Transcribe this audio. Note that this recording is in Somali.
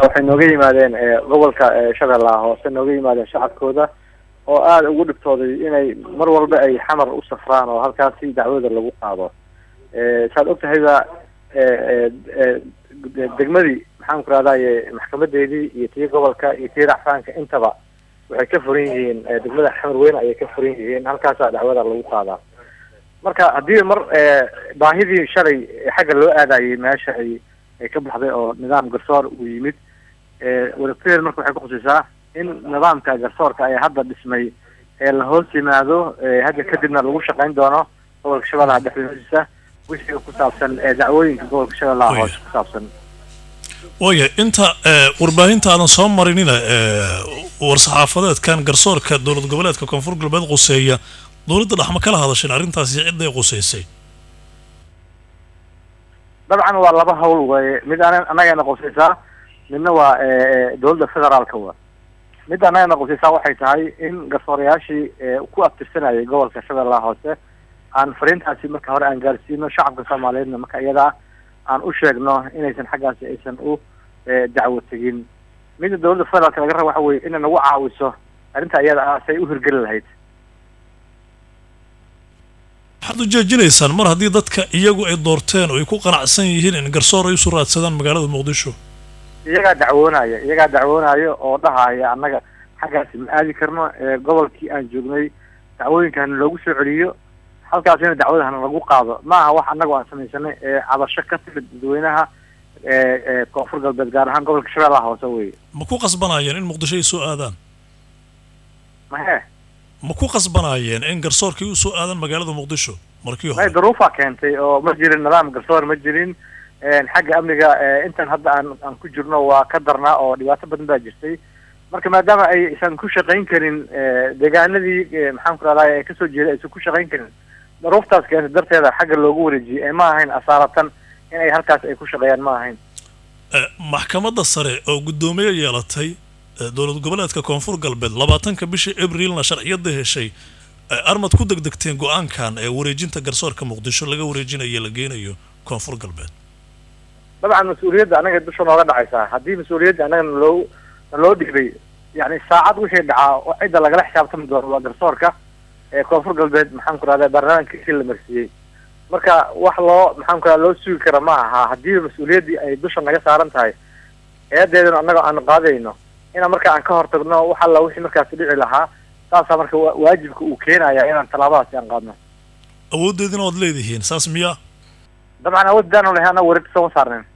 waxay nooga yimaadeen gobolka shabeellaha hoose nooga yimaadeen shacabkooda oo aada ugu dhibtooday inay mar walba ay xamar u safraan oo halkaasi dacwada lagu qaado saad og tahayba degmadii maxaan ku rahdaye maxkamadeedii iyo tii gobolka iyo tii racfaanka intaba waxay ka furan yihiin degmada xamar weyne ayay ka furan yihiin halkaasaa dacwada lagu qaadaa marka haddii mar baahidii shalay xagga loo aadayay meesha ay ay ka baxday oo nidaam garsoor uu yimid wadateed marka waxay kukhusaysaa in nidaamka garsoorka ee hadda dhismay ee la hoos yimaado hadda kadibna lagu shaqayn doono gobolka shabeellaha dhexdiisa wixii ku saabsan dacwooyinka gobolka shabeellaha hoose ku saabsan waaya inta warbaahinta aadan soo marinina war-saxaafadeedkan garsoorka dowlad goboleedka koonfur galbeed quseeya dowladda dhex ma kala hadasheen arrintaasi cidday quseysay dabcan waa laba hawl waye mid an annagana qusaysaa midna waa dowladda federaalka wa mid annagana qusaysaa waxay tahay in garsoorayaashii ku abtirsanayay gobolka shabeellaha hoose aan fariintaasi marka hore aan gaarsiino shacabka soomaaliyeedna marka iyada aan u sheegno inaysan xaggaasi aysan u dacwo tegin midda dowladda federaalka laga raba waxa weye inay nagu caawiso arrinta iyada ah say u hirgeli lahayd waxaad u jeejinaysaan mar haddii dadka iyagu ay doorteen oo ay ku qanacsan yihiin in garsoor ay usoo raadsadaan magaalada muqdisho iyagaa dacwoonaya iyagaa dacwoonaya oo dhahaya annaga xaggaasi ma aadi karno gobolkii aan joognay dacwooyinkana loogu soo celiyo halkaasina dacwadahana lagu qaado ma aha wax annagu aan samaysanay cabasho ka timid dadweynaha koonfur galbeed gaar ahaan gobolka shabeellaha hoose weye ma ku qasbanaayeen in muqdisho ay soo aadaan mahe ma ku qasbanaayeen in garsoorkii usoo aadan magaalada muqdisho markii may hore duruufaa keentay oo ma jirin nidaam garsoor ma jirin xagga amniga intan hadda aan aan ku jirno waa ka darnaa oo dhibaato badan baa jirtay marka maadaama aysan ku shaqayn karin deegaanadii maxaan ku rahday kasoo jeeda aysan ku shaqayn karin duruuftaas keentay darteeda xagga loogu wareejiyey ee ma ahayn asaaratan in ay halkaas ay ku shaqeeyaan ma ahayn Eh, maxkamadda sare oo guddoomiye yeelatay eh, dowlad goboleedka koonfur galbeed labaatanka bishii abrilna sharciyada heshay eh, armad ku degdegteen go-aankan ee wareejinta garsoorka muqdisho laga wareejinayo la geenayo koonfur galbeed dabcan mas-uuliyadda anaga dusha nooga dhacaysaa haddii mas-uuliyadda annaga naloo naloo dhiibay yani saacad wixii dhacaa oo cidda lagala xisaabtami doono waa garsoorka ee koonfur galbeed maxaan ku rahda baarlamaankiisii la marsiiyey marka wax loo maxaan ku rahda loo sugi kara ma aha haddii mas-uuliyaddii ay dusha naga saaran tahay eedeedana annaga aanu qaadayno inaan marka aan ka hortagno wax alla wixii markaasi dhici lahaa saasaa marka wa- waajibka uu keenaya inaan tallaabadaasi aan qaadno awooddeedina waad leedihiin saas miyaa dabcan awood daanu lahay annaga wareegta sooma saarnayn